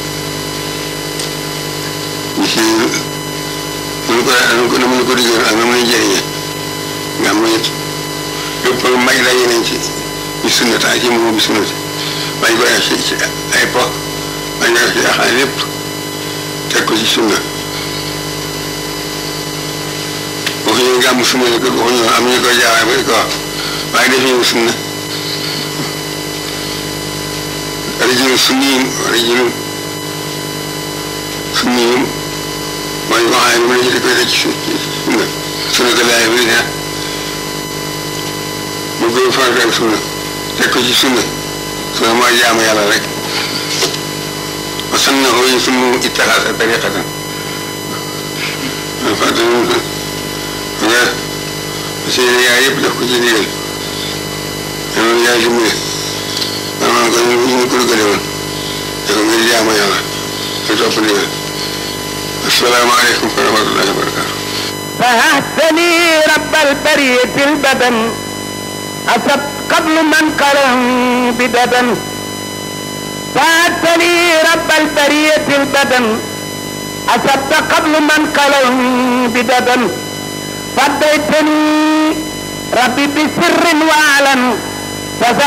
ñu si nu ko nu ko nu mu ko diggee ak nu mu lay jëriñee nga am it lépp may daje nañ ci ñu sunnata ci moom bi sunnati bañ ko def ci ci ay po bañ ko def ci axaay lépp teg ko ci sunna waxuñu gàmm sunna la ko waxuñu am ñu koy jaawee ba di ko wax waaye def ñu sunna rajulun sunniyin rajulun sunniyin mooy koo xam ne mu ne di koy teg ci sunna sunna ko laay bi ne mu gën farata ak sunna teg ko ci sunna sunna mooy jaamu yàlla rek wa sannahu yutimmu ittaxaasa tariqatan fàttali nga seen yaay yëpp def ko ci ndigal loolu yaay dimbali maanaam ko ñu ñu ko dugale woon dafa ngir jaamu yàlla ak topp ndigal asalaamaaleykum wa rahmatullahi wa barakatu فهتني رب البرية البدن أسد قبل من قرن بددن فهتني رب البرية البدن أسد قبل من قرن بددن فديتني ربي بسر وعلن